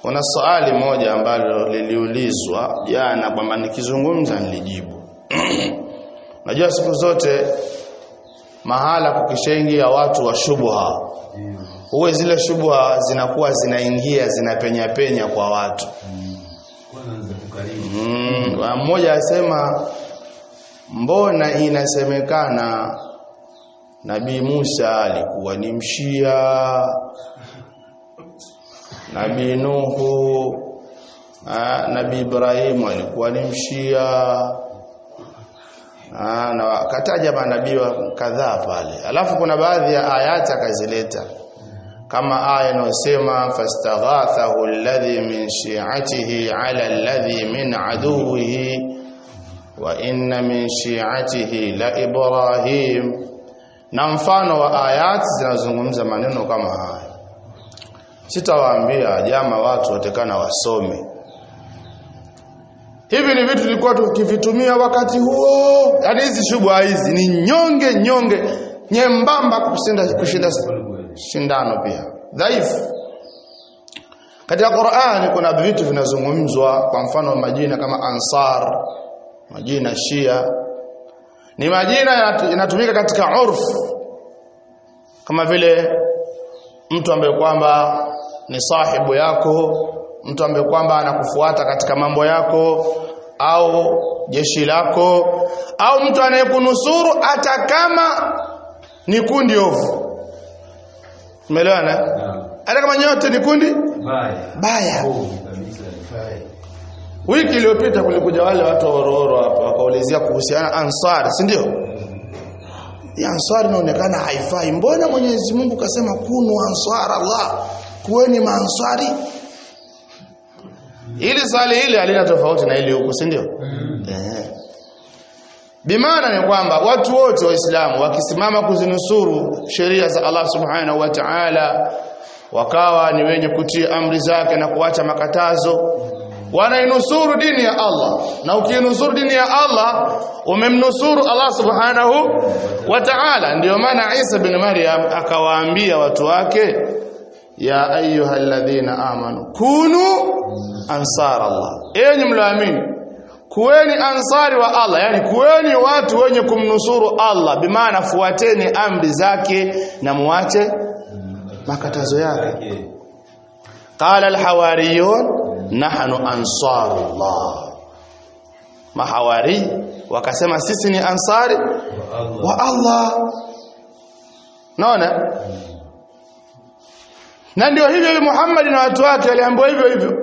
kuna swali moja ambalo liliulizwa jana kwamba nikizungumza nilijibu najua siku zote mahala kukishaingia watu wa shubha huwe zile shubha zinakuwa zinaingia zinapenya penya kwa watu mm, mmoja asema mbona inasemekana Nabii Musa alikuwa ni mshia Nabii Nuhu ah, Nabii Ibrahim alikuwa ni mshia ah, na akataja manabii kadhaa pale alafu kuna baadhi ya ayati akazileta kama aya inayosema fastaghathahu alladhi min shi'atihi ala alladhi min aduwwihi wa inna min shi'atihi la ibrahim na mfano wa ayati zinazungumza maneno kama haya sitawaambia jama watu watekana wasome hivi ni vitu tulikuwa tukivitumia wakati huo yani hizi shubha hizi ni nyonge nyonge nyembamba kushinda kushinda shindano pia dhaifu katika Qur'ani kuna vitu vinazungumzwa kwa mfano majina kama Ansar majina Shia ni majina yanatumika katika urfu kama vile mtu ambaye kwamba ni sahibu yako mtu ambaye kwamba anakufuata katika mambo yako au jeshi lako au mtu anayekunusuru hata kama ni kundi ovu umeelewana hata kama nyote ni kundi Baya. baya Ovu kabisa, baya. wiki iliyopita kulikuja wale watu wa Horohoro hapa wakaulizia kuhusiana Ansar si ndio ya Ansar inaonekana haifai mbona Mwenyezi Mungu kasema kunu ansar Allah kuweni maansari ili swali hili halina tofauti na ile huku si ndio eh bimaana ni kwamba watu wote waislamu wakisimama kuzinusuru sheria za Allah subhanahu wa ta'ala wakawa ni wenye kutii amri zake na kuacha makatazo wanainusuru dini ya Allah na ukiinusuru dini ya Allah umemnusuru Allah subhanahu wa ta'ala ndio maana Isa bin Maryam akawaambia watu wake ya ayyuhalladhina amanu kunu ansar Allah enyi mloamini kuweni ansari wa Allah yani kuweni watu wenye kumnusuru Allah bimaana fuateni amri zake na muache makatazo yake qala alhawariyun nahnu ansarullah mahawari wakasema sisi ni ansari wa Allah naona na ndio hivyo hivyo Muhammad na watu wake waliambiwa hivyo hivyo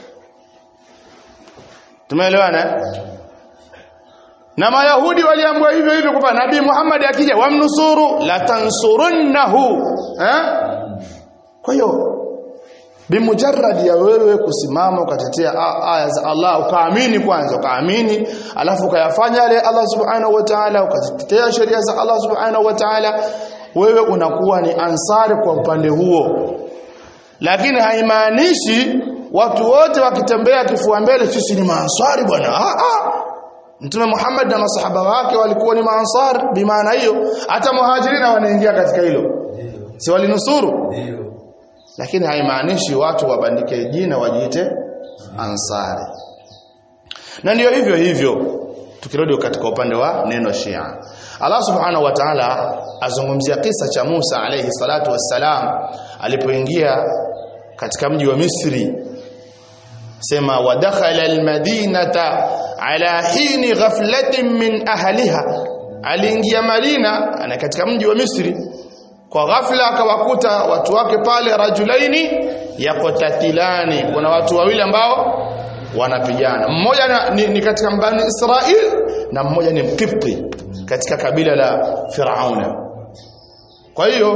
tumeelewana na mayahudi waliambiwa hivyo hivyo kwamba nabii Muhammad akija wamnusuru la tansurunnahu eh kwa hiyo bimujarrad ya wewe kusimama ukatetea aya za Allah ukaamini kwanza ukaamini alafu ukayafanya yale Allah subhanahu wa ta'ala ukatetea sheria za Allah subhanahu wa ta'ala wewe unakuwa ni ansari kwa upande huo lakini haimaanishi watu wote wakitembea kifua mbele sisi ni maansari bwana ah ah Mtume Muhammad na masahaba wake walikuwa ni maansar bimaana hiyo hata muhajirina wanaingia katika hilo si walinusuru Ndio. lakini haimaanishi watu wabandike jina wajiite ansari na ndio hivyo hivyo tukirudi katika upande wa neno Shia Allah subhanahu wa ta'ala azungumzia kisa cha Musa alayhi salatu wassalam alipoingia katika mji wa Misri sema wadakhala almadinata ala hini ghaflatin min ahliha aliingia Madina ana katika mji wa Misri kwa ghafla akawakuta watu wake pale rajulaini yakotatilani kuna watu wawili ambao wanapigana mmoja na, ni, ni katika mbani Israel na mmoja ni Mkipti katika kabila la Firauna kwa hiyo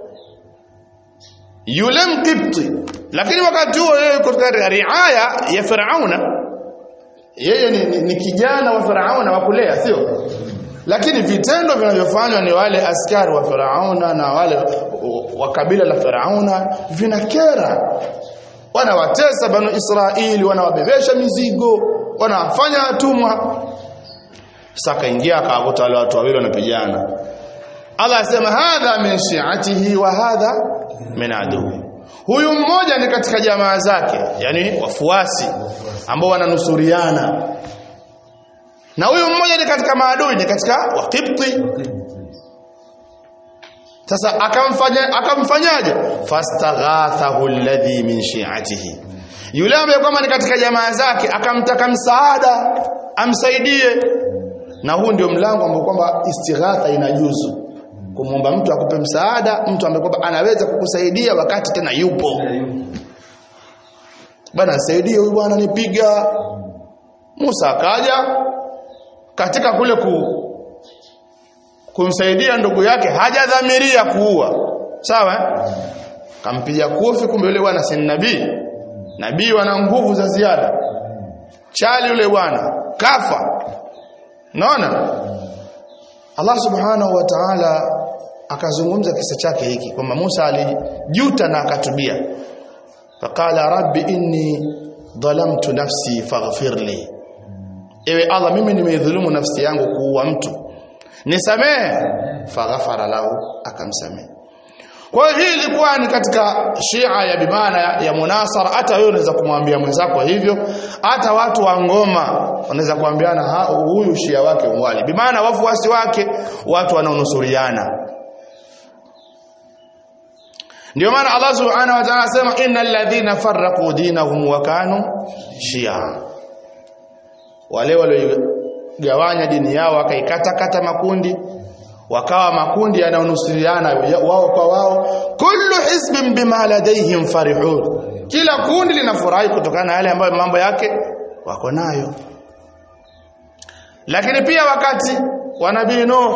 yule Mkipti lakini wakati huo yeye yuko katika riaya ya Firauna yeye ni, ni, ni kijana wa Firauna wa kulea sio lakini vitendo vinavyofanywa ni wale askari wa Firauna na wale wa kabila la Firauna vinakera wanawatesa banu Israeli wanawabebesha mizigo wanawafanya watumwa sasa kaingia akawakuta wale watu wawili wanapigana Allah asema hadha min shi'atihi wa hadha min aduwi huyu mmoja ni katika jamaa zake yani wafuasi ambao wananusuriana na huyu mmoja ni katika maadui ni katika waqibti sasa akamfanya akamfanyaje fastaghathahu alladhi min shi'atihi yule ambaye kwamba ni katika jamaa zake akamtaka msaada amsaidie na huu ndio mlango ambao kwamba istighatha inajuzu kumwomba mtu akupe msaada mtu ambaye kwamba anaweza kukusaidia wakati tena yupo bana nisaidie huyu bwana nipiga Musa akaja katika kule ku kumsaidia ndugu yake hajadhamiria kuua sawa eh? kampiga kofi kumbe yule bwana si nabii nabii wana nguvu za ziada chali yule bwana kafa naona Allah subhanahu wa ta'ala akazungumza kisa chake hiki kwamba Musa alijuta na akatubia faqala rabbi inni dhalamtu nafsi faghfir li ewe Allah mimi nimeidhulumu nafsi yangu kuua mtu nisamehe faghafara lahu akamsamehe kwa hiyo hii ilikuwa ni katika Shia ya bimaana ya, ya munasara hata wewe unaweza kumwambia mwenzako hivyo hata watu wa ngoma wanaweza kuambiana ha huyu Shia wake umwali bimaana wafuasi wake watu wanaonusuriana ndio maana Allah subhanahu wa ta'ala asema innal ladhina farraqu dinahum wa kanu shia wale waliogawanya dini yao wakaikata kata makundi wakawa makundi yanayonusuriana wao kwa wao kullu hizbin bima ladayhim farihun kila kundi linafurahi kutokana na yale ambayo mambo yake wako nayo lakini pia wakati wa nabii Nuh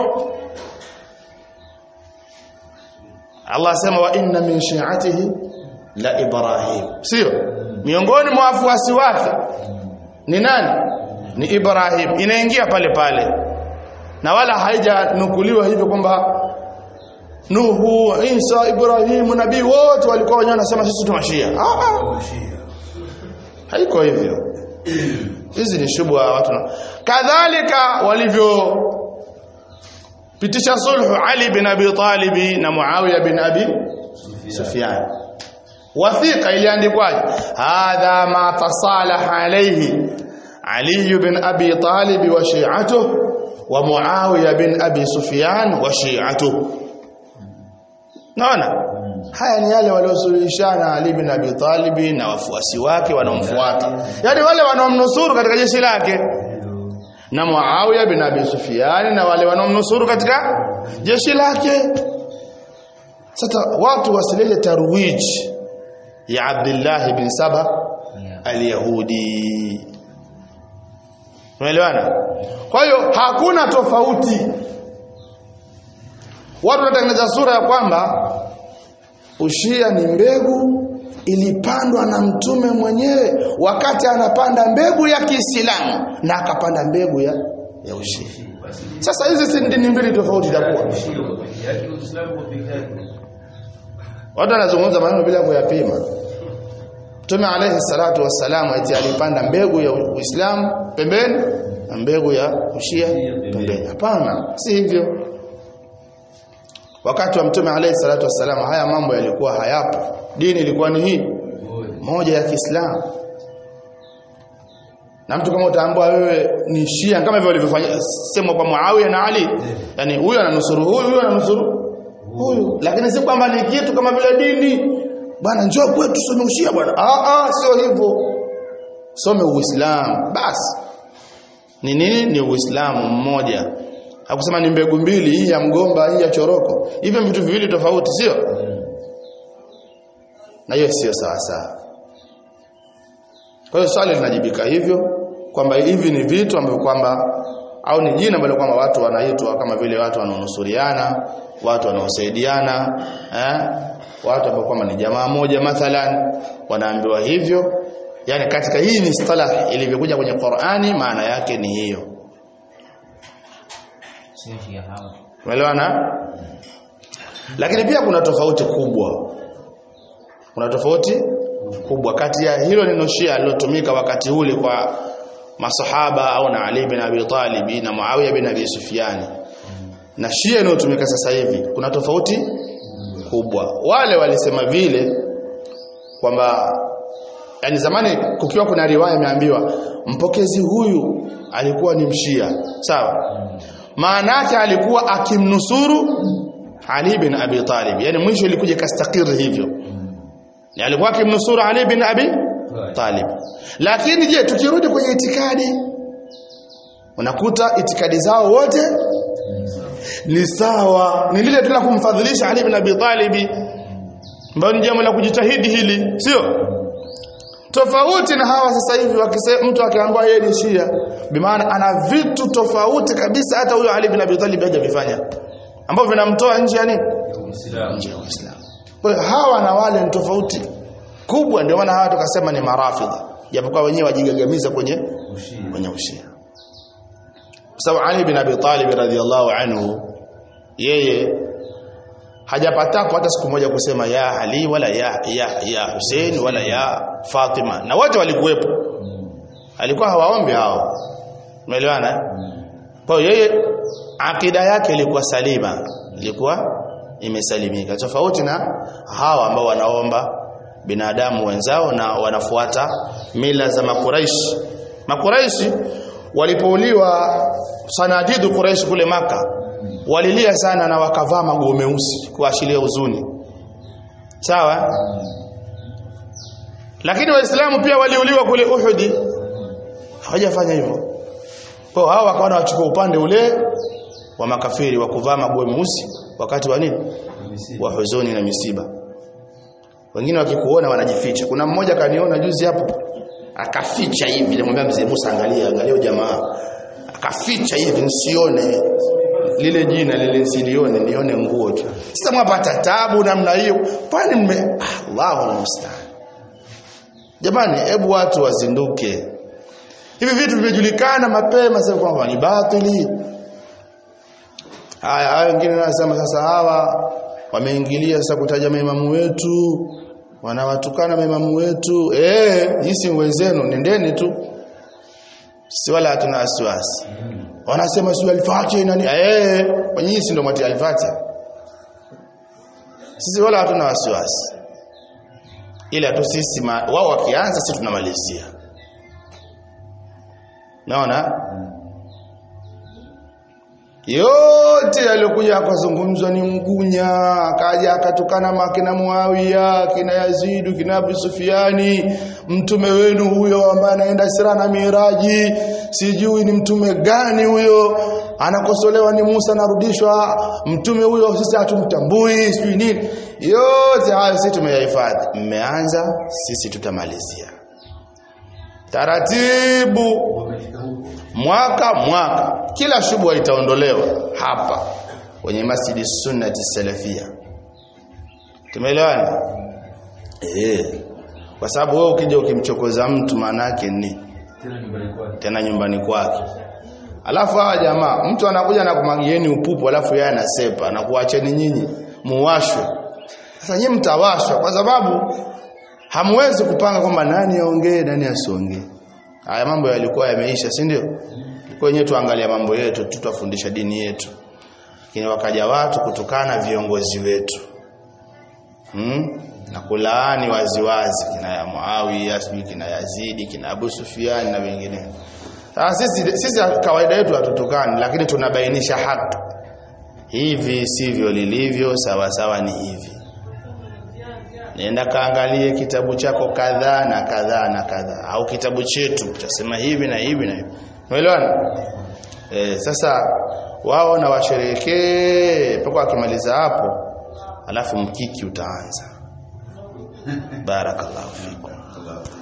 Allah asema wa inna min shi'atihi la Ibrahim sio miongoni mwa wafuasi wake ni nani ni Ibrahim inaingia pale pale na wala haijanukuliwa hivyo kwamba Nuhu, Isa, Ibrahimu, nabii wote walikuwa wenyewe wanasema sisi tumashia. Ah ah. Haiko hivyo. Hizi ni shubha watu. Kadhalika walivyo pitisha sulhu Ali bin Abi Talib na Muawiya bin Abi Sufyan. Wathiqa iliandikwaje? Hadha ma tasalaha alayhi Ali bin Abi Talib wa shi'atuhu wa Muawiya bin Abi Sufyan wa shi'atuhu. Naona? Haya ni yale waliosuluhishana Ali bin Abi Talib na wafuasi wake wanaomfuata. Yaani wale wanaomnusuru katika jeshi lake na Muawiya bin Abi Sufyan na wale wanaomnusuru katika jeshi lake. Sasa watu wasilete tarwij ya Abdullah bin Saba al-Yahudi. Umeelewana? Kwa hiyo hakuna tofauti. Watu wanatengeneza sura ya kwamba ushia ni mbegu ilipandwa na mtume mwenyewe wakati anapanda mbegu ya Kiislamu na akapanda mbegu ya ya ushia. Sasa hizi si dini mbili tofauti itakuwa. Watu wanazungumza maneno bila kuyapima. Mtume alayhi salatu wassalam eti alipanda mbegu ya Uislamu pembeni na mbegu ya ushia pembeni. Hapana, si hivyo. Wakati wa Mtume alayhi salatu wassalam haya mambo yalikuwa hayapo. Dini ilikuwa ni hii moja ya Kiislamu. Na mtu kama utaambiwa wewe ni Shia kama hivyo walivyofanya sema kwa Muawiya na Ali, yani huyu ananusuru huyu, huyu ananusuru huyu, lakini si kwamba ni kitu kama vile dini. Bwana njoo kwetu tusome ushia bwana. Ah ah, sio hivyo. Some Uislamu basi. Ni nini? Ni Uislamu mmoja. Hakusema ni mbegu mbili, hii ya mgomba, hii ya choroko. Hivyo vitu viwili tofauti, sio? Na hiyo sio sawa sawa. Kwa hiyo swali linajibika hivyo kwamba hivi ni vitu ambavyo kwamba au ni jina ambalo kwamba watu wanaitwa kama vile watu wanaonusuriana, watu wanaosaidiana, eh? Watu ambao kwamba ni jamaa moja mathalan wanaambiwa hivyo. Yaani katika hii ni istalah ilivyokuja kwenye Qur'ani maana yake ni hiyo. Umeelewana? Lakini pia kuna tofauti kubwa. Kuna tofauti kubwa kati ya hilo neno Shia lilotumika wakati ule kwa masahaba au na Ali bin Abi Talib na Muawiya bin Abi Sufyan na Shia inayotumika sasa hivi kuna tofauti kubwa. Wale walisema vile kwamba yani zamani kukiwa kuna riwaya imeambiwa mpokezi huyu alikuwa ni mshia sawa maana yake alikuwa akimnusuru Ali bin Abi Talib yani mwisho ilikuja kastakiri hivyo ni alikuwa akimnusuru Ali bin Abi Talib lakini je tukirudi kwenye itikadi unakuta itikadi zao wote ni sawa ni lile tu la kumfadhilisha Ali bin Abi Talib ambayo ni jambo la kujitahidi hili sio tofauti na hawa sasa hivi wakisema mtu akiambiwa yeye ni Shia bimaana ana vitu tofauti kabisa hata huyo Ali bin Abi Talib hajavifanya ambavyo vinamtoa nje ya nini Uislamu. nje ya Uislamu kwa hiyo hawa na wale ni tofauti kubwa ndio maana hawa tukasema ni marafidha japokuwa wenyewe wajigagamiza kwenye Ushia. kwenye ushia kwa sababu Ali bin Abi Talib radhiallahu anhu yeye hajapatako hata siku moja kusema ya Ali wala ya ya ya Hussein wala ya Fatima na wote walikuwepo alikuwa hawaombi hao umeelewana eh? kwa hiyo yeye akida yake ilikuwa salima ilikuwa imesalimika tofauti na hawa ambao wanaomba binadamu wenzao na wanafuata mila za makuraishi makuraishi walipouliwa sanadidu quraish kule maka walilia sana na wakavaa maguo meusi kuashiria huzuni sawa lakini waislamu pia waliuliwa kule uhudi hawajafanya hivyo kwa hao wakawa wachukua upande ule wa makafiri wa kuvaa maguo meusi wakati wa nini wa huzuni na misiba wengine wakikuona wanajificha kuna mmoja kaniona juzi hapo akaficha hivi nilimwambia mzee Musa angalia angalia jamaa akaficha hivi nisione lile jina lile nisilione nione nguo tu sasa mwapata tabu namna hiyo kwani mme ah, Allahu musta'an jamani hebu watu wazinduke hivi vitu vimejulikana mapema sasa kwamba ni batili haya haya wengine wanasema sasa hawa wameingilia sasa kutaja maimamu wetu wanawatukana maimamu wetu eh hisi wenzenu nendeni tu si wala hatuna wasiwasi wanasema si alfatiha nani eh kwenye hisi ndio mwati alfatiha sisi wala hatuna wasiwasi ila tu sisi ma- wao wakianza sisi tunamalizia naona yote yaliyokuja akazungumzwa ni mgunya akaja akatukana makina Muawiya kina Yazidu kina Abu Sufiani mtume wenu huyo ambaye anaenda Isra na Miraji sijui ni mtume gani huyo anakosolewa ni Musa anarudishwa mtume huyo sisi hatumtambui sijui nini yote hayo sisi tumeyahifadhi mmeanza sisi tutamalizia taratibu Wamefika huko. mwaka mwaka kila shubha itaondolewa hapa kwenye masjidi sunnati salafia tumeelewana eh kwa sababu wewe ukija ukimchokoza mtu maana yake ni Tena nyumbani kwake. tena nyumbani kwake alafu hawa jamaa mtu anakuja na kumagieni upupu alafu yeye anasepa na kuacheni nyinyi muwashwe sasa nyinyi mtawashwa kwa sababu hamwezi kupanga kwamba nani aongee nani asiongee haya mambo yalikuwa yameisha si ndio kwa wenyewe tuangalia mambo yetu tutafundisha dini yetu lakini wakaja watu kutukana viongozi wetu hmm? na kulaani waziwazi kina ya Muawiya sijui kina Yazidi kina Abu Sufyan na wengine sasa sisi sisi kawaida yetu hatutukani lakini tunabainisha haki hivi sivyo lilivyo sawa sawa ni hivi nenda kaangalie kitabu chako kadhaa na kadhaa na kadhaa au kitabu chetu tutasema hivi na hivi na hivi umeelewana e, sasa wao na washerekee mpaka wakimaliza hapo alafu mkiki utaanza barakallahu fikum